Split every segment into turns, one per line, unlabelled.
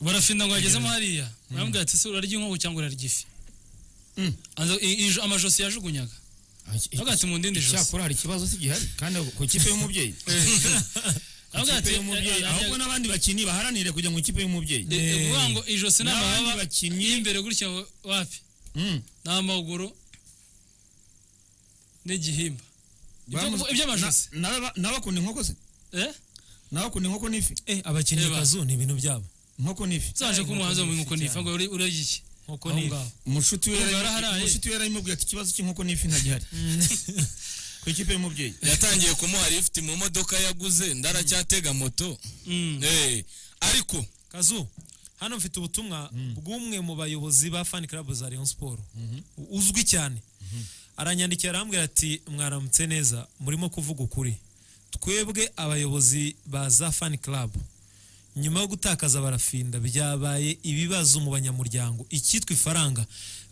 gufinda ngo yagezemo hariya arambwira ati ese urarya inkoko cyangwa urarya ifi
Mm.
Aza- i- i- amajosi yajugunyaga Avuga ati, mu ndindi josi.
Icyakora hari ikibazo si gihari kandi ku ikipe y'umubyeyi
Aravuga
Ikipe
ati,
y'umubyeyi
eh,
ahubwo
ajya-
n'abandi bakinnyi baharanire kujya mu ikipe y'umubyeyi
eh, eh, kuvuga ngo ijosi ni
N'abandi
amababa
bakinnyi-
y'imbere gutya wa- wapi
Mm.
n'amaguru n'igihimba Ibyo-
Bamuzi-
iby'amajosi.
Na- naba- N'abakunda inkoko se
eh
n'abakunda inkoko n'ifi
Eh, abakinnyi
Reba.
kazu ni ibintu byabo
inkoko n'ifi
zaje
Inkoko
kumuhaza mu
n'ifi
nkoko nifa
cyane.
ngo uri- urarya iki
nkuko
aho
ni
ngaho
umushuti we
Urumva
yarabimubwiye-
yaraharaye.
umushuti we yaramubwiye ati ikibazo cy'inkoko n'ifi ntagihari ku ikipe y'umubyeyi
yatangiye kumuha lifuti mu modoka yaguze ndaracyatega moto
Mm.
Eh, ariko
kazu hano mfite ubutumwa bw'umwe mu bayobozi ba fan club za Rayon Sport uzwi cyane aranyandikira arambwira ati mwaramutse neza murimo kuvuga ukuri twebwe abayobozi ba za fan club nyuma yo gutakaza barafinda byabaye ibibazo mu banyamuryango icyitwa ifaranga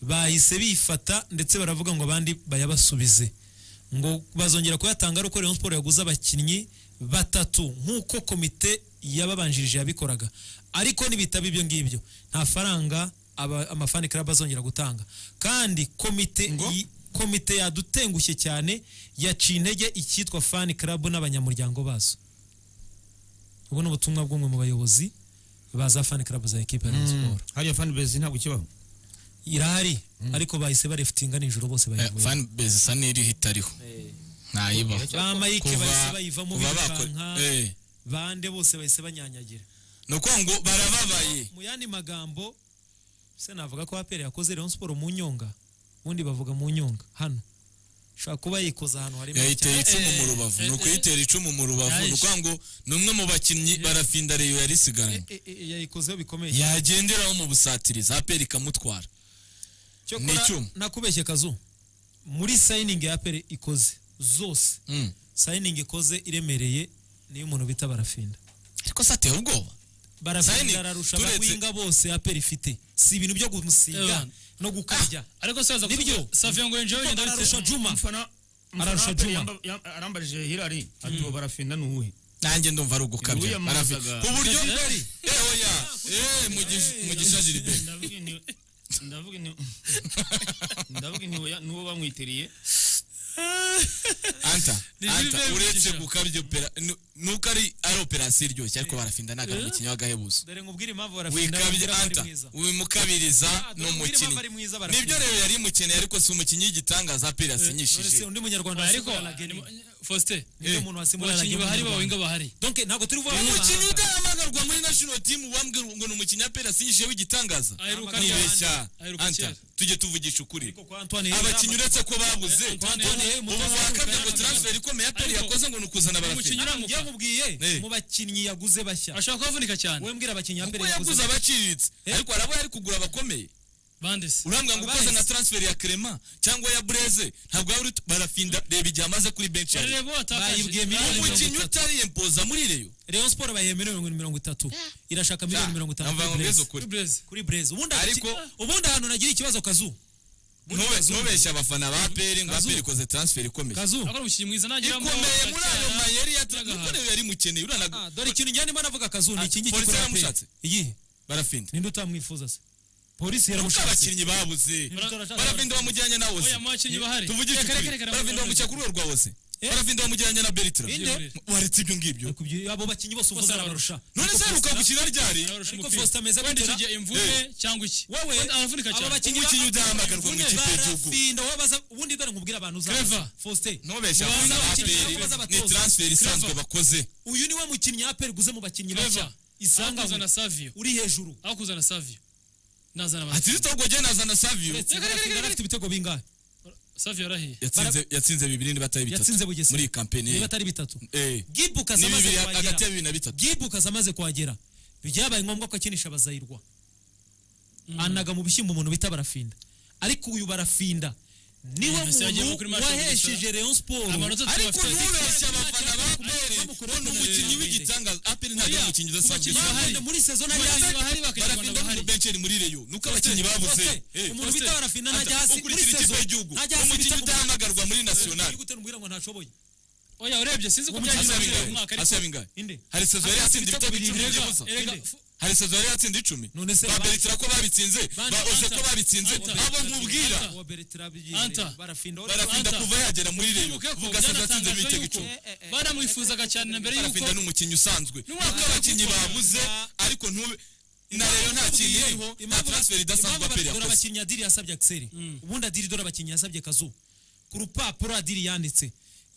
bahise bifata ndetse baravuga ngo abandi bayabasubize ngo bazongera kuyatanga ari uko Rayon Sport yaguze abakinnyi batatu nk'uko komite yababanjirije yabikoraga ariko nibitaba ibyo ngibyo nta faranga aba- amafani club azongera gutanga kandi komite
Ngo?
yi- komite yadutengushye cyane yaciye intege icyitwa fan club n'abanyamuryango bazo ubu ni ubutumwa bw'umwe mu bayobozi ba za fan club za ekipa ya Rayon Sport
hariya fan base ntabwo ikibaho
irahari ariko bahise barefutinga nijoro bose bayivuye
fani bezi isa n'iriho itariho ntayibaho
ba Mike
Kuva-
bahise bayivamo
kuva bakora-
birukanka
eh,
bande bose bahise banyanyagira
ni ukuvuga ngo barababaye
mu yandi magambo se navuga ko aperi yakoze Rayon Sport mu nyonga ubundi bavuga mu nyonga hano ushobora kuba yikoza ahantu harimo
yayiteye icumu mu
Eh,
rubavu ni
eh,
ukuyitera icumu mu rubavu ni
Yayish-
ukuvuga ngo ni umwe mu bakinnyi barafinda reyo yari isigaranye
E- e- e- yayikozeho bikomeye
yagenderaho mu busatirizi aperi ikamutwara
Cyokora
ni icyuma.
nakubeshye kazu muri sayiningi ya aperi ikoze zose
Mm.
sayiningi ikoze iremereye niyo umuntu bita barafinda
ariko se ateye ubwoba Signing,
barafinda ararusha
turetse-
abagwinga bose aperi ifite si ibintu byo gusiga
Evan.
no gukarya
ariko saza
Nibyo.
kuvuga- Safiya ngo enjoy
Kuko
ndabikora.
ararusha Juma
Umufana- umufana
Ararusha
wa Aperi
Juma.
yamba- yam- arambajije Hilary ati uwo barafinda ni uwuhe
nanjye ndumva ari ugukabya
Uriya
Barafi-
muzaga-
ku buryo
Muzaga-
bwari eh oya eh Mugisha- mugisha Gilbert
Ndavuga ni- ndavuga ni- ndavuga ni uwo- ni uwo bamwiteriye
anta
Ni
anta
Gilbert
uretse
Mugisha.
gukabya opera nu- nuko ari ari operasiyo iryoshye ariko barafinda ni akamukinnyi w'agahebuzo
dore ngubwire impamvu barafinda
wikabye
bamubwira ko ari
anta
mwiza.
ubimukabiriza
Ah,
ni
dore mbwira impamvu ari
umukinnyi
mwiza
nibyo
barafinda
rero yari umukeneye ariko si umukinnyi w'igitangaza aperi
Uretse
yasinyishije
undi munyarwanda
ariko
wasimbura Lageni.
Faustin
Nibyo umuntu wasimbura
abakinnyi
Lageni
bahari bawinga bahari
w'umunyarwanda. Donc, ntabwo turi vuba
umukinnyi udahamagarwa muri national team wambwira ngo ni umukinnyi aperi yasinyishije w'igitangaza
Aheruka
nibeshya
kera. Aheruka
anta
kera.
tujye tuvugisha ukuri
kwa Antoine
abakinnyi uretse ko babuze
Antoine
Hey,
ubu
Antoine
wakabye
Hey,
ngo transfer ikomeye aperi
Ariko-
yakoze ngo ni ukuzana
Umukinnyi
barafinda
uramuka.
yamubwiye
Eh.
mu bakinnyi yaguze bashya
ashobora kuhavunika cyane
wowe mbwira abakinnyi ya
kuko
Pele
yaguze
yaguze
abaciriritse
Eh.
ariko harabo yari kugura abakomeye
bandese
urambwira ngo ukoze
Abazi.
na transfer ya Clement cyangwa ya Blaise ntabwo yaba uri barafinda reba igihe amaze kuri bench yari
rero watakaje
Bayibwiye miliyoni mirongo
umukinnyi utariye mpoza muri reyo
Rayon Sport bayihe miliyoni mirongo itatu irashaka miliyoni mirongo itanu
Numva
kuri
ngo mbeze
Blaise.
ukuri
Blaze
kuri Blaise ubundi
Ariko-
agaki- ubundi ahantu nagira ikibazo kazu
Ntube- ntubeshye abafana ba peri ngo
Kazu.
aperi ikoze transfer ikomeye
kazu
akora umukinnyi mwiza nagera
ikomeye muri ayo mayeri ya nuko rero yari mukeneye
Ah,
uranaga
dore ikintu njya ndimo navuga kazu ni
Ah,
iki ngiki
polisi
kuri Apele.
yaramushatse.
iyihe
barafinda
ninde utamwifuza se polisi
kuko
yaramushatse
abakinnyi babuze
Barashaka-
barafinda bamujyanye na Oze
oya mu bakinnyi bahari
tuvugishe
Reka, reka,
ukuri
reka,
barafinda bamucya kuri urwo rwa Oze barafinda bamujyanye na Bertrand
Inde?
waretse ibyo ngibyo
Kubyi- abo bakinnyi bose uvuze arabarusha
none se aheruka gukina ryari
Arusha
Ariko
umupira.
Faustin ameze
wenda
gutera-
icyo gihe imvune cyangwa iki
wowe
Wenda aravunika
abo
cyane
bakinnyi
Umukinnyi udahamagarwa mu ikipe y'igihugu.
barafinda wowe baza ubundi dore nkubwire abantu uzabaza.
Clever.
Faustin
ntubeshye abafana
Mubanza
ba
abakinnyi
peri
n'abaza abatoza.
ni transfer isanzwe bakoze
uyu niwe mukinnyi ya aperi guze mu bakinnyi
Clever.
bashya isanga
Aho kuzana
we.
Savio
uri hejuru
aho kuzana Savio nazana
ati
Barafinda.
zitogwa gena azana saviyo
uretse barafinda bafite ibitego bingahe
Savio yarahiye
yatsinze yatsinze bibiri nibatari
Yatsinze
bitatu
Bugesera.
muri iyi kampeni ye.
niba atari bitatu
eh
gibu
ni
kasamaze
bibiri hagati ya
kuhagera
bibiri na bitatu
gibu kasamaze kuhagera byabaye ngombwa ko akinisha abazayirwa anaga mu bishyimbo umuntu bita barafinda ariko uyu barafinda niwe
Mbese yagiye kuri
muntu
match
wahesheje Rayon Sport
Amanota
ariko
Bafite-
ntubeshye abafana ba peri
Bamukura
ngo ni umukinnyi
penalty.
w'igitangaza aperi ntabwo ari umukinnyi udasanzwe
Bakunde muri sezon ajya hasi
bahari bakajya
barafinda
bahari
mu benceri muri reyo nuko abakinnyi babuze
Faustin,
Eh,
umuntu
Faustin,
bita barafinda ntajya hasi muri
ukurikira ikipe
sezon
y'igihugu
ntajya hasi
umukinnyi
bita
udahamagarwa muri national
gute mbwira ngo ntashoboye
oya urebye sinzi ko
Asaba
byagize
bingahe?
mu mwaka ariko
Asaba bingahe?
inde
hari sezo yari yatsinda
ibitego
ibitego icumi
birindwi
n'ubusa
gusa. Erega, fu-
hari sezo yari yatsinda icumi
None se
ba
ba-
beretira ko babitsinze
Bandi,
ba ose
Anta,
ko babitsinze
Anta,
abo nkubwira
Anta.
uwa beretira
Anta.
barafinda ore-
barafinda
Anta.
kuva yagera muri reyo
wibuke ko
vuga sezo yatsinze
byanatangajwe
ibitego
yuko
icumi
baramwifuzaga cyane na mbere yuko
barafinda ni umukinnyi usanzwe
N'umwaka
nubwo abakinnyi
w'uko-
babuze ariko ntube na reyo nta kintu iriho nta transfer idasanzwe aperi
dore
yakoze
abakinnyi adiri yasabye akiseri ubundi adiri dore abakinnyi yasabye kazu ku rupapuro adiri yanditse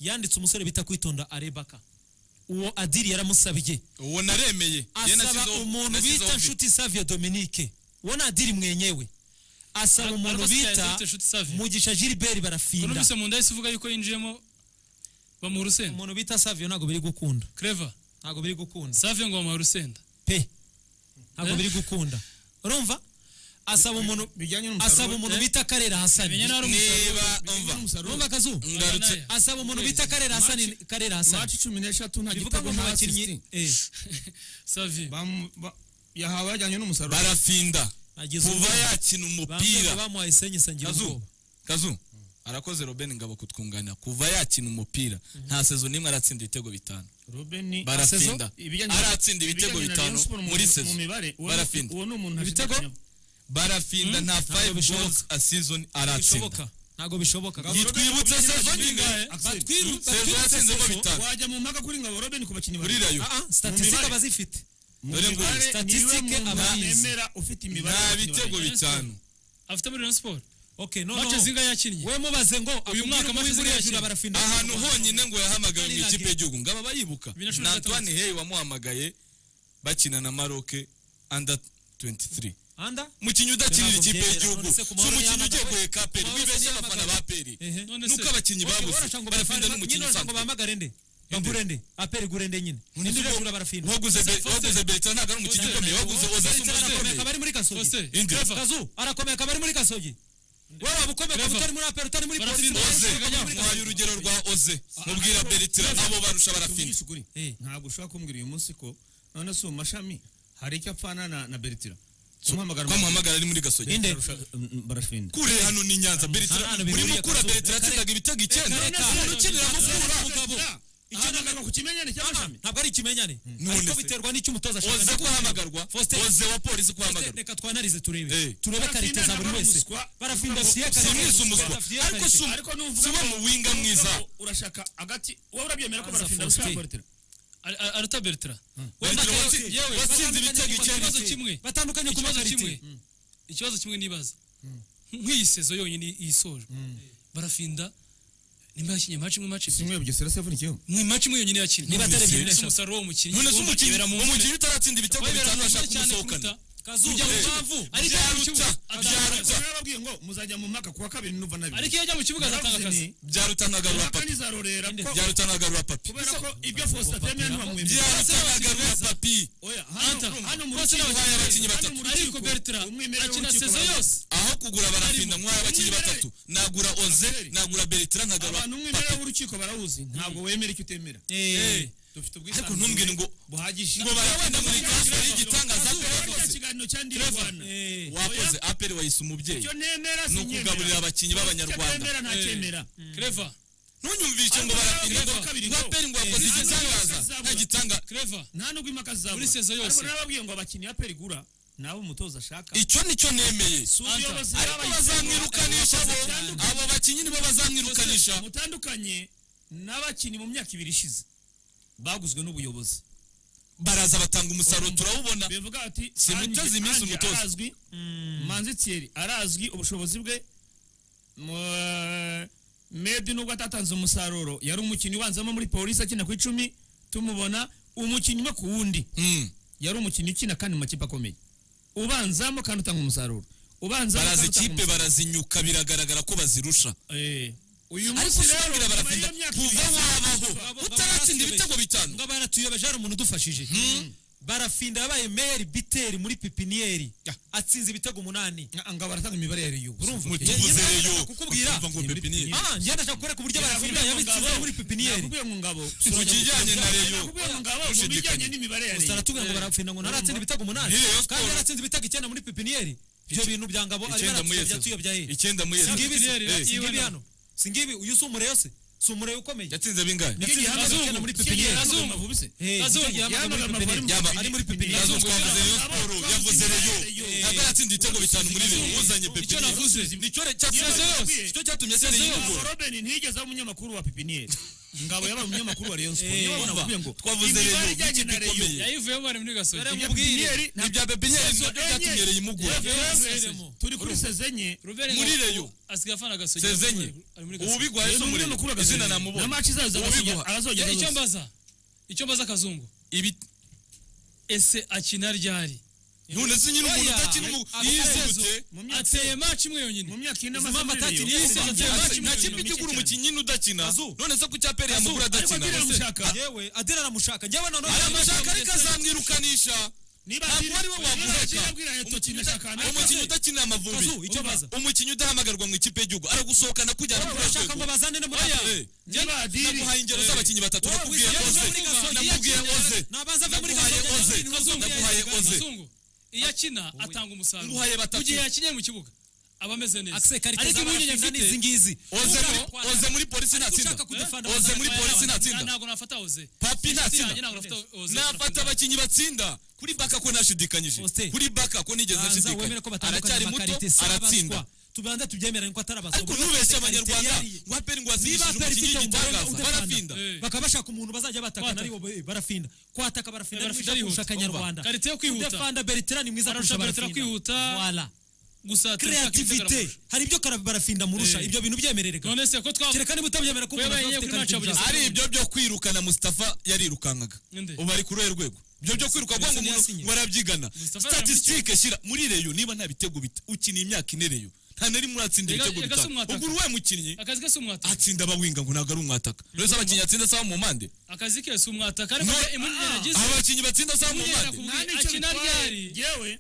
yanditse umusore bita kwitonda arebaka uwo adiri yaramusabye
uwo naremeye Ye
asaba
nashyizeho-
umuntu
nashyizeho
bita
vi.
nshuti savia dominique uwo ni adiri mwenyewe asaba
Ara-
umuntu
arabasigaye
bita
yanditse Nshuti Savia.
mugisha gilbert barafinda
numvise mu nda yahise uvuga yuko yinjiyemo bamuha urusenda
umuntu bita savia ntabwo biri gukunda
creva
ntabwo biri gukunda
safi ngo bamuha urusenda
pe ntabwo
Eh?
biri gukunda urumva asaba umuntu
bijyanye n'umusaruro
asaba umuntu
eh?
bita karera hasani
menya nawe ari umusaruro
niba umva
urumva akazu
ngarutse
Oya, nayo.
asaba umuntu bita karera hasani karera hasani
mati cumi n'eshatu nta
bivuga ngo
gitego
mu
nta
bakinnyi
asisti
eh,
safi
Bamu- ba- yahawe yajyanye n'umusaruro
barafinda
nagize
kuva
ubwoba.
yakina
Bambwira
umupira
ko bamuhaye senyi sangira
kazu
ubwoba
kazu arakoze robin ngabo kutwunganira kuva yakina umupira nta sezo n'imwe aratsinda ibitego bitanu
robeni
barafinda
ibijyanye
aratsinda ibitego
ibijyanye na Rayon
bitanu
Sport mu-
muri
mu
sezo
mibare uwo ni-
barafinda
uwo ni umuntu
Ibitego?
ashidikanya-
barafinda nta 5 goals a season aratsinda
bishoboka ntabwo bishoboka
nitwibutse sezo
Bingahe?
n'ingahe sezo yatsinze ngo bitanu
wajya mu mpaka kuri ngabo robeni ku bakinnyi
kuri
babiri.
rayo
Ah, ah,
Mu
statistique
mibare.
abazifite
Mu
Dore ngo
mibare
statistique
niwe muntu
abayizi.
nemera ufite imibare
nta
y'abakinnyi
bitego
babiri.
bitanu
afite muri Rayon Sport
okay no
mace
no
zinga yakinnye
we mubaze ngo akubwire
mwaka
uko
amaze
uri
ziriya
hejuru
kintu.
abarafinda
ahantu honyine ngo yahamagawe mu
Kariya
ikipe
game.
y'igihugu ngaba bayibuka
Bibiri na cumi
na
na
Antoine Hey wamuhamagaye bakina na Maroc under 23
anda
umukinnyi udakinira
Ntabwo
ikipe
byemera.
y'igihugu
None se ku
si
mahoro
umukinnyi ugiye
yahamagawe?
guheka peri
Mahoro
wibeshye
yahamagawe?
abafana ba peri
Ehe.
None
nuko
se-
abakinnyi babuze
Orasha ngo
barafinda
bafane-
n'umukinnyi
nyine orasha ngo
usanzwe
bahamagare nde bambure nde apere gure nde nyine ninde uragura barafinda
waguze Be- waguze berita ntabwo ari umukinnyi ukomeye waguze ozasa
Ndetse barakomeye akaba
umukomeye
ari muri
Foster.
kasogi
indi
kazu arakomeye akaba ari muri kasogi wowe waba ukomeye akaba utari muri apere utari muri polisi
Barafinda.
oze
utari muri kasogi.
muhaye urugero rwa oze mubwira beritira nabo barusha barafinda
Tuvugishe ukuri.
Eh.
ntabwo ushobora kumbwira uyu munsi ko none si mu mashami hari icyo apfana na na beritira umuhamagara mu-
twamuhamagara ari muri gasogi
Inde.
Barusha- mm, mm, barafinda
kure hano ni nyanza beritira
hano bihuriye
urimo ukura
akazu.
beritira yatsindaga ibitego icyenda
Reka-
umuntu ukinira mukura
Mugabo, icyo nagaruka ku kimenyane cy'amashami
ntabwo ari ikimenyane
None
ariko
se.
biterwa n'icyo umutoza ashaka
oze kuhamagarwa
Faustin.
oze wa polisi
Faustin,
kuhamagarwa
reka twanarize turebe
Eh.
turebe karite za buri
Barafinda
wese
n'abamuswa.
barafinda siye karite
simwise umuswa
Barafinda
ariko
karite.
si umu-
ariko
si
nuvuga
uwo mu winga mwiza
urashaka agati wowe urabyemera ko
Aza
barafinda
Faustin.
arusha beritira
Ari- ari- aruta bertira
Bertrand
Wenda
watsi-
yewe, yewe,
watsinze
batandukanye
ibitego
ku
icyenda.
kibazo kimwe
batandukanye ku
ikibazo kimwe
makarite
ikibazo kimwe nibaza nk'iyi sezo yonyine yisojwe barafinda nimba yakinnye match imwe match ebyiri
kimwe bugesera se avunikiyeho
mu match imwe yonyine yakinnye
Niba atari ebyiri,
nese
eshatu.
umusaruro w'umukinnyi
none se umukinnyi
wibera mu mvune.
umukinnyi utaratsinda ibitego
Wibera
bitanu
mu mvune
bashaka
cyane
kumusohokana
kuruta-
kazu
Kujya mu
Eh.
kibuga. Ariko
Byarutsa,
mu kibuga
byarutsa.
atanga-
narababwiye ngo muzajya mu mwaka kuwa kabiri nuva na bibiri
ariko iyo ajya mu kibuga azatanga
Naravuze
akazi
nti,
byarutanagarura
umwaka
papi
nizarorera ko
byarutanagarura papi
kubera ko ibyo Faustin atemera ntibamwemera
byarutanagarura papi
oya
Anta,
hano hano mu
bose
rukiko
n'abakinnyi
hano
bakinnyi
mu
batatu.
rukiko,
ariko bertira
umwimerere
akina
w'urukiko
sezo
baravuga.
yose
aho kugura barafinda mwari abakinnyi batatu nagura oze nagura beritira nkagarura
abantu umwimerere w'urukiko barawuzi ntabwo wemera icyo utemera
Eh.
dufite
ariko ntumbwire ngo
buhagije
ngo baragenda muri transfer y'igitangaza
Kazu,
aperi
urabona
wakoze
ikiganiro cya Ndi Rwanda.
Eh.
wakoze aperi wayise umubyeyi
Icyo nemera
Ni
sinyemera.
ukugaburira abakinnyi b'Abanyarwanda.
Icyo nemera ntacyemera.
creva
ntunyumvishe ngo barafinda ngo ngo aperi ngo wakoze igitangaza nta gitangaza
creva
nta nubwo impaka zizabura
Muri sezo yose.
ariko nababwiye ngo abakinnyi ya peri gura nawe umutoza ashaka
icyo nicyo nemeye
Si ubuyobozi
ariko
bwabaye-
bazamwirukanisha bo
Batandukanye.
abo bakinnyi nibo bazamwirukanisha
mutandukanye n'abakinnyi mu myaka ibiri ishize baguzwe n'ubuyobozi
baraza batanga umusaruro turawubona
bivuga ati
Si mutezi iminsi
Ange
umutoza.
arazwi manzi thierry arazwi ubushobozi bwe Mu- medi nubwo atatanze umusaruro yari umukinnyi ubanzamo muri polisi akina ku icumi tumubona umukinnyi umwe ku wundi
Mm.
yari umukinnyi ukina kandi mu makipe akomeye ubanzamo kandi utanga umusaruro ubanzamo
baraza
kandi utanga
ikipe barazinyuka biragaragara ko bazirusha
umusaruro. Eh, uyu
ariko
munsi rero
sinabwira
nyuma
barafinda
y'iyo myaka
kuva
ibiri,
wabaho utaratsinda ibitego bitanu
ngo baratuyobeje hari umuntu udufashije barafinda yabaye meyeri biteri muri pipiniyeri atsinze ibitego umunani
ngo baratanga imibare yari y'ubu urumva
tuvuze reyo
kukubwira
ukumva ngo pepiniyeri
Ah, njye ndashaka kukwereka uburyo barafinda yabitsinze muri pipiniyeri
nakubwiye ngo ngabo
ku kijyanye na reyo
nakubwiye ngo ngabo mu
Ushidikanya.
bijyanye n'imibare yari
gusa aratubwira ngo barafinda ngo ntaratsinda ibitego umunani
Ni Rayon
kandi
Sport.
yaratsinze ibitego icyenda muri pipiniyeri ibyo bintu bya ngabo arimo
icyenda muri
aratsinze
sezo
byatuyobya he
icyenda muri
singibi
sezo
Pipiniyeri,
singibi
iwe
singibi
na-
hano singibi uyu si umureyose si umurebe ukomeye
yatsinze bingahe
Yatsinze
Kenya
bingahe?
Kazungu.
muri pipiniyeri
Kenya Kazungu.
Kazungu.
Mavubi se?
Eh,
Kazungu
Yahamagara
yahamaga
Amavubi
amavubi.
yaba ari muri pipiniyeri yazungu twavuze rayon sport yavuze
Rayon.
rayon ntabwo yatsinze ibitego bitanu muri rayon uzanye pepiniyeri
Icyo navuze.
nicyo cyatsinze yose nicyo cyatumye atsinda iyi
Abo
nyungu
Robin ntiyigeze aba umunyamakuru wa pipiniyeri ngabo yabaye umunyamakuru wa Rayon Sport
Eh,
niyo babona
umva,
bavuye ngo
twavuze
imibare
Rayon,
ijyanye na
ikipe
Rayon
ikomeye.
yayivuyemo ari muri gasogi
Dore
ya pipiniyeri ntabwo
ibya pepiniyeri nicyo
enye.
cyatumye iyi mugura
turi kuri sezenye
muri Rayon.
asigaye afana gasogi
sezenye
ari muri gasogi
ubigwa yesu muri
umunyamakuru wa Gasogi.
izina namubona
na match zazo
Ubiguha.
azogera
Eh, icyo
zose.
mbaza icyo mbaza kazungu
ibi
ese akina ryari
none se nyine umuntu
Oya.
udakina umu-
Abatezo.
yizutse
Mu myaka-
ateye maci imwe
mu
yonyine
myaka ine amaze
Zuma
muri
Matati
Rayon,
niyo
yatsinze
yatsinze match
ibitego bitanu
imwe
nta
mu mike
kipe ijya igura
cyane.
umukinnyi udakina none se ku cyaperi yamugura
ariko
adakina
Adira aramushaka
yewe adera aramushaka njyewe nanone
aya mashaka ariko
aramushaka
azamwirukanisha
niba
ntabwo ari we wamureka
yabwira Eto kina shaka nawe.
umukinnyi udakinira amavubi
Kazu, icyo baza.
umukinnyi udahamagarwa mu ikipe y'igihugu aragusohokana kujyana kuri
arashaka ngo bazane n'umurebe.
niba Adiri-
naguhaye ingero z'abakinnyi batatu nakubwiye
Iyo aza
oze
muri Gasogi,
nakubwiye
yakina
oze
Rayon. Nabanza ave muri
Naguhaye
Gasogi,
Oze.
Rayon.
Kazungu naguhaye
yaje-
oze
Kazungu, iyo akina atanga umusaruro
Nguhaye batatu.
mu gihe yakinye mu kibuga aba ameze neza
akise karite
ariko impungenge
z'abafinda
mfite
n'izi ngizi
oze muri
Uhoraho,
oze muri polisi ntatsinda
ushaka kudufana,
Eh? oze muri
Oya, na-
polisi ntatsinda
ntabwo nafata oze Inshuti
papi
yanjye
ntatsinda
ntabwo nafata oze
nafata abakinnyi batsinda kuri baka ko nashidikanyije
Faustin.
kuri baka ko nigeze
banza wemere ko
nshidikanya
batandukanye
aracyari
mu
muto
makarite si
aratsinda
abaswa tubanze tubyemerane ko atari abaswa
ariko ntubeshye abanyarwanda ngo aperi ngo
niba
wazirishije
aperi
umukinnyi
ifite umugore
w'igitangaza barafinda
udafana
Eh.
bakaba bashaka umuntu bazajya batakana
Kwataka.
aribo be- barafinda kwataka barafinda
Eh,
ni
barafita
mwiza
yihuta.
kurusha akanyarwanda
Karite yo kwihuta.
udafanda beretera ni mwiza
Ararusha
kurusha
Bertrand
barafinda
kwihuta.
Voilà.
gusa
kreativite hari ibyo kara- barafinda murusha
Eh.
ibyo bintu byemererega
none se ko twavuga
kereka niba utabyemera ko umuntu
Webaye
azaba afite
kuri match
karite
ya
nziza.
ari ibyo byo kwirukana mustafa yarirukankaga
Nde?
ubu ari kuri uruhe rwego ibyo byo kwiruka kugira ngo
Mustafa
umuntu
yasinye.
barabyigana
Mustafa
statisitike shyira muri reyo niba nta bitego bita ukina imyaka ine reyo nta nari muratsinda
Ega-
ibitego
ega si
bitanu
umwataka.
ugura uwe mukinnyi
akazi ke si umwataka
atsinda abawinga ngo ntabwo ari umwataka rero abakinnyi atsinda asaba mu mpande
akazi ke si umwataka ariko
No.
impungenge yagize
abakinnyi batsinda asaba mu
Mpungenge
mpande
nakubwiye
Nta nicyo
akina
bitwaye.
ryari
Yewe,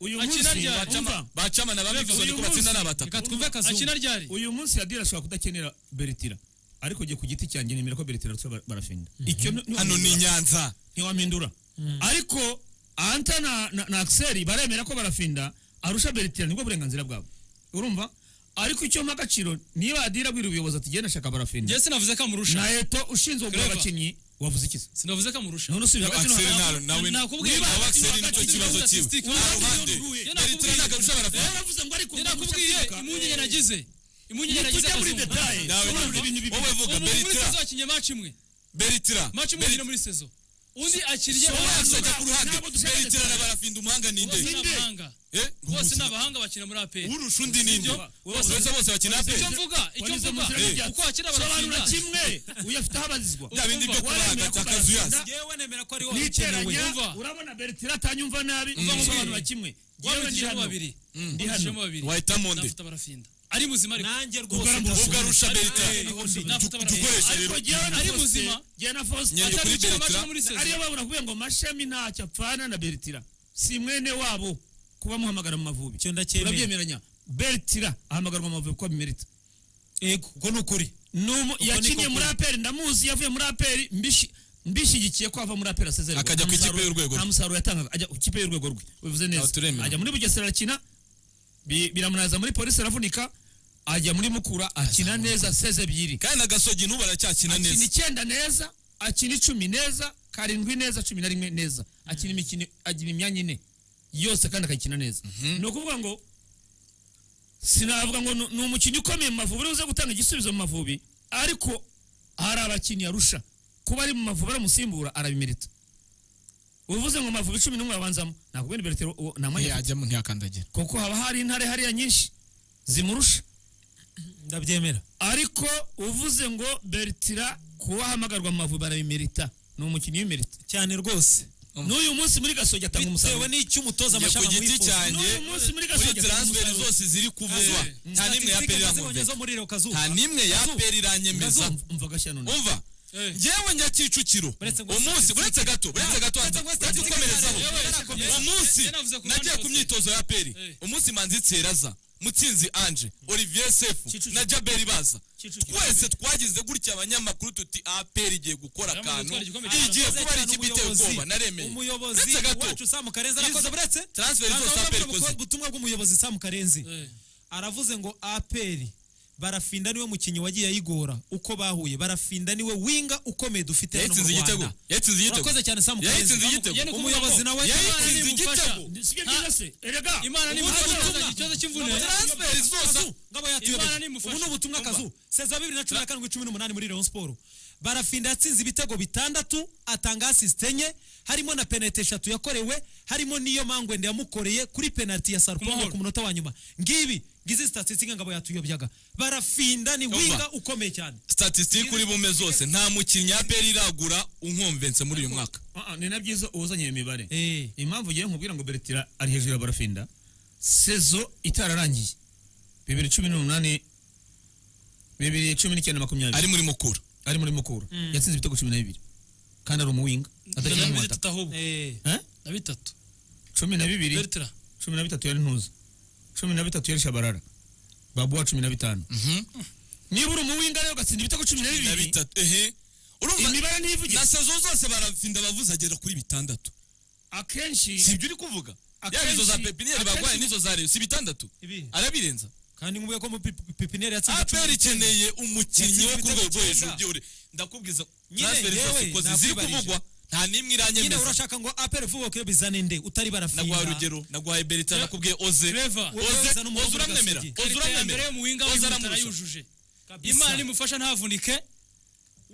uyu
Akina
munsi
ryari.
wacama-
bacama na bamivizoni ko batsinda ni abataka
Reka twumve Kazungu.
akina ryari
uyu munsi adira ashobora kudakenera beretira ariko jye ku giti cyanjye nemera ko beretira arusha barafinda icyo ni- ni-
hano ni i nyanza
ntiwamindura ariko anta na, na, na axel baremera ko barafinda arusha beretira nibwo burenganzira bwabo urumva ariko icyo mpa agaciro niba adira abwira ubuyobozi ati genda shaka barafinda
njye sinavuze ko amurusha
na eto ushinzwe kugura
Clever.
abakinnyi wavuze iki se
sinavuze ko amurusha
none usubira hagati
Axel
no
nta- nawe
Nakubwiye-
niba abakiseri nicyo
Nakubwiye-
kibazo cyiwe
Nakubwiye-
nta ruhande
Nakubwiye-
beretira ntabwo arusha
hagati.
barafana
Wowe uravuze ngo ariko
njye
umuntu
nakubwiye
ushaka kwiruka.
impungenge nagize impungenge nagize
tujya muri
Kazungu.
detail.
Nawe
Urumva
nyine,
ibintu bibiri.
wowe vuga
umuntu muri
beretira
sezo akinye maci imwe
beretira
maci imwe
Beretira.
yonyine muri sezo undi akiriye
wowe yasajya ku ruhande
Ntabwo dushaka
beretira
cyane.
na barafinda umuhanga ni
bose ni
nde
abahanga
Eh,
bose ni abahanga bakina muri aperi
urusha undi ni nde
Bose-
bose bose bakina pe
icyo mvuga icyo
Wanyuze mu
mvuga
nzira y'ibyaha.
uko bakina
sobanura
barafinda
kimwe uyafite aho abazizwa
bya bindi byo
Urumva,
kubaga cya kazuyazi
yewe nemera ko ariho
niteranya
bakenewe.
Yumva.
urabona beretira atanyumva nabi sobanura kimwe Yewe ndi
wabigijemo
hano.
babiri
Ndi hano.
wabigijemo babiri
wahitamo nde
nafuta barafinda ari muzima ariko
nanjye rwose
Ugaramba
ndashaka-
ubwo arusha beretira
Eh,
Nafuta barafinda.
dukoreshe rero
ariko jyewe na
Ari
Faustin-
muzima.
jyewe na Faustin
Nyeri
atari
kuri
gukina
Beretira.
amashami muri sezo. ariyo babura kuvuga ngo mashami ntacyo apfana na beretira si mwene wabo kuba muhamagara mu mavubi
Icyo ndacyemera.
turabyemeranya beretira ahamagarwa mu mavubi kuko abimerita
Yego, ubwo ni ukuri
Numu-
niko
yakinnye muri
kuri.
aperi ndamuzi yavuye muri aperi mbishi- mbishyigikiye ko ava muri aperi asezererwa
Akajya
Nta
ku ikipe
musaruro-
y'urwego rwe.
nta musaruro yatangaga ajya ku ikipe y'urwego rwe bivuze neza
Aho turemera.
ajya muri bugesera arakina bi- biramunaza muri polisi aravunika ajya muri mukura akina neza seze ebyiri
kandi na gasogi n'ubu aracyakina
akina
neza
icyenda neza akina icumi neza karindwi neza cumi na rimwe neza akina imikino agira imyanya ine yose kandi akayikina neza ni ukuvuga ngo sinavuga ngo ni- ni umukinnyi ukomeye mu mavubi uze gutanga igisubizo mu mavubi ariko hari abakinnyi arusha kuba ari mu mavubi aramusimbura arabimerita uvuze ngo amavubi cumi n'umwe yabanzamo ntabwo bene beretero uwo nta mwanya afite
yajyamo ntiyakandagira
kuko haba hari intare hariya nyinshi zimurusha
ndabyemera
ariko uvuze ngo beretira kuba ahamagarwa mu mavubi arabimerita ni umukinnyi w'imerita
cyane rwose
n'uyu munsi muri gasogi atanga
bitewe
umusaruro
n'icyo umutoza
njye ku
amashami
giti
amwifuza.
cyanjye
N'uyu munsi muri
muri
gasogi atanga
transferi
umusaruro
zose ziri kuvugwa
Eh,
nta n'imwe ya peri
Statistike nazibonye
irankomereza
zo muri Leo Kazuba.
nta n'imwe ya peri iranyemeza
Umva- umva gashya none
umva
Eh.
ngewe njya kicukiro
Uretse ngo
umunsi uretse gato uretse gato
Uretse ngo
uretse
statistic
gukomerezaho
yawe yarakomeza.
umunsi
Eh, navuze ku
nagiye
bandi
ku
bose.
myitozo ya peri
Eh.
umunsi manzi tseraza mutsinzi anje olivier sefu
Kicukiro.
na jaberi baza
Kicukiro.
twese twagize gutya abanyamakuru tuti aperi igiye gukora
Yamaze
akantu
gutwara igikombe cya
igiye
Yakoze
kuba ari
cyane
ikipe iteye
umuyobozi.
ubwoba naremeye
umuyobozi
uretse gato
wacu Sam Karenzi arakoze
Izo-
buretse
transfer zose
Ntabwo
APR
bavuga
ikoze.
ubutumwa bw'umuyobozi Sam Karenzi
Eh.
aravuze ngo aperi barafinda niwe mukinnyi wagiye ayigora uko bahuye barafinda niwe winga ukomeye dufite hano mu
yatsinze igitego
rwanda
yatsinze igitego
urakoze cyane samu
yayitsinze
Karenzi.
igitego
Yari ukuvuga
umuyobozi
ngo
nawe
Imana
yayitsinze
nimufasha.
igitego
si byo byiza se erega
imana nimufasha ikibazo cy'imvune
transferi zose ngabo
Imana
yatuyobeje
nimufashe.
ubu ni ubutumwa akazu seza bibiri na cumi na karindwi cumi n'umunani muri Rayon Sport barafinda yatsinze ibitego bitandatu atanga asisite enye harimo na penaliti eshatu yakorewe harimo n'iyo mangwende yamukoreye kuri penaliti ya Sarpong
Kumahoro.
ku munota wa nyuma ngibi ngizi statisitike ngabo yatuyobyaga barafinda ni
Umva.
winga ukomeye cyane
statisitike uri bume zose nta mukinnyi ya peri iragura unkomvense muri uyu mwaka
Ah, ah, ni na byiza uwuzanye iyo mibare
Eh.
impamvu ngewe nkubwira ngo beretira ari hejuru ya barafinda sezo itararangiye bibiri cumi n'umunani bibiri cumi n'icyenda makumyabiri
ari muri mukuru
ari muri mukura yatsinze ibitego cumi na bibiri kandi ari umuwinga atakiri
na
umwataka
bitatu ahubwo
eh
Eh?
na bitatu
cumi na bibiri
bertira
cumi na bitatu yari ntuza cumi na bitatu yari shabarara babuwa cumi na bitanu niba uri umuwinga rero ugatsinda ibitego cumi na
na
bibiri
bitatu ehe urumva
imibare ntivuge
na sezo zose barafinda bavuze agera kuri bitandatu
akenshi
si ibyo uri kuvuga yaba izo za
Akenshi-
pepiniyeri
akenshi-
barwaye n'izo za reyo si bitandatu
Ibi.
arabirenza
kandi ngubuye ko mu pipi- pipiniyeri yatsinze
aperi ikeneye umukinnyi wo ku
Yatsinze
rwego
ibitego
rwo hejuru
icyenda.
by'ure ndakubwiza
Nyine
transferi
yewe,
zose uko
nakwibariza.
ziri kuvugwa nta n'imwe
nyine
iranyemeza
urashaka ngo apere vuba kure bizane nde utari
nagwaye
barafinda
urugero nagwaye berita nakubwiye oze
Trevor,
Oze-
Oze ni umuhungu
oze uramwemera
w'agasogi.
oze
karita ya mbere
uramwemera
y'umuwinga
oze
w'inzara
aramurushya
yujuje
Kabisa.
imana imufasha ntavunike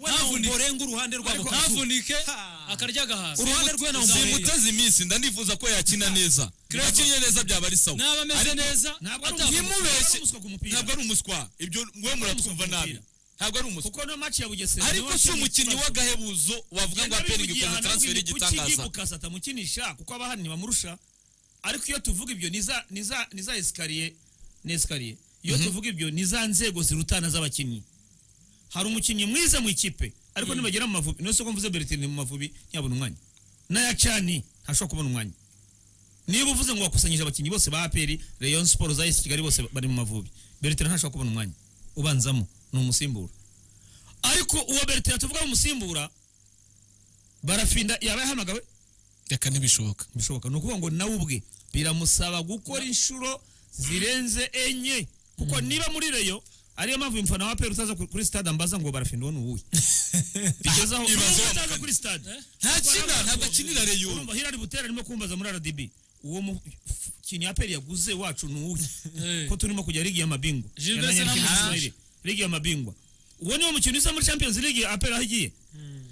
we ntabwo
Ntavunike.
urenga uruhande rwabo
ntavunike
Ha.
akarya agahasa
uruhande rwe ntabwo urenga
zimuteze iminsi ndanifuza ko yakina neza yakinnye neza byaba ari sawa
n'aba ameze
Ariko
neza
ntabwo ari
atavunika.
umuhungu. Ntabwo
ntimubeshye
ari umuswa ku mupira.
ntabwo ari umuswa ibyo we muratwumva nabi ntabwo ari umuswa
kuko no maci ya bugesera
ariko si umukinnyi w'agahebuzo wavuga ngo aperi ikoze transferi y'igitangaza
igitangazakasa atamukinisha kuko abahani bamurusha ariko iyo tuvuga ibyo ni za- ni za- ni za esikariye ni esikariye iyo tuvuga ibyo ni za nzego zirutana z'abakinnyi hari umukinnyi mwiza mu ikipe ariko nibagera mu mavubi niyo soko mvuze beretine mu mavubi ntiyabona umwanya n'aya cani ntashobora kubona umwanya niba uvuze ngo wakusanyije abakinnyi bose ba aperi rayon siporo za esi kigali bose bari mu mavubi beretine ntashobora kubona umwanya ubanzamo ni umusimbura ariko uwo beretine tuvuga umusimbura barafinda yaba yahamagawe
reka ntibishoboka
bishoboka ni ukuvuga ngo nawe ubwe biramusaba gukora inshuro zirenze enye kuko niba muri reyo ariyo mpamvu uyu mufana wa aperi utaza ku- kuri stade ambaza ngo barafinda uwo ni uwuhe bigeze aho
Ibaze
niba
wa
utaza
mugani.
kuri stade
ntakina ntabwo akinira reyo
urumva hirari butera arimo kumbaza muri rdb uwo mukinnyi aperi yaguze wacu ni uwuhe
Eh.
ko turimo kujya ligi ya mabingwa
Gilbert
Yamenye
Sena
n'ikintu
Mugisha.
Ismail. ligi ya mabingwa uwo niwo mukinnyi uza muri champions league aperi aho igiye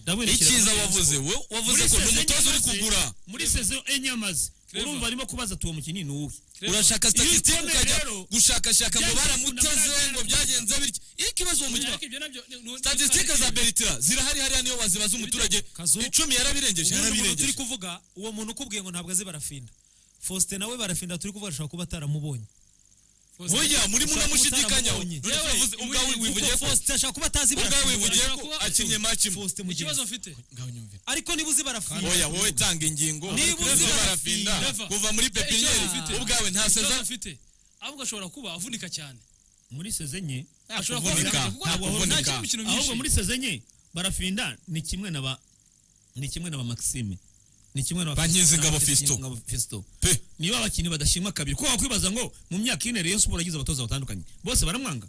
Ndabundikira.
icyiza wavuze we wavuze ko ni umutoza uri kugura
muri sezo enye amaze urumva arimo kubaza ati uwo mukinnyi ni uwuhe
urashaka statisitike
Iyo
ukajya
rero-
gushakashaka ngo
Byagenze
baramuteze
kundamurana.
ngo byagenze bityo iyo ikibazo uwo mukinnyi
Ariko ibyo nabyo ni- ni-
statisitike za beritira zirahari hariya niyo wazibaza umuturage
Kazu.
icumi yarabirengeje
ubundi umuntu turi
yarabirengeje
kuvuga uwo muntu ukubwiye ngo ntabwo azi barafinda faustin nawe barafinda turi kuvuga ashobora kuba ataramubonye
burya murimo unamushidikanyaho
Yewe,
ubwawe wivugiye
kuko
ko
faustin ashobora kuba atazi
ubwawe
barafinda
wivugiye ko akinnye match imwe
faustin mu gihe
ikibazo mfite
ariko niba uzi barafinda
oya wowe tanga ingingo
Niba
Kuko
uzira
barafinda
Rafa.
kuva muri pepiniyeri
Ikibazo mfite.
ubwawe nta
ikibazo
seza
afite ahubwo ashobora kuba avunika cyane
muri sezo enye
ashobora kuba
kuvunika,
avunika kuko
nta
ntabwo
kuvunika.
nta kindi mikino
ahubwo muri
myinshi
sezo enye barafinda ni kimwe na ba ni kimwe na ba maxime ni kimwe na ba
Bankizi
na ba
Ngabo Fiston.
Ngabo Fiston.
pe
niba abakinnyi badashimwa kabiri kuko wakwibaza ngo mu myaka ine Rayon Sport yagize abatoza batandukanye bose baramwanga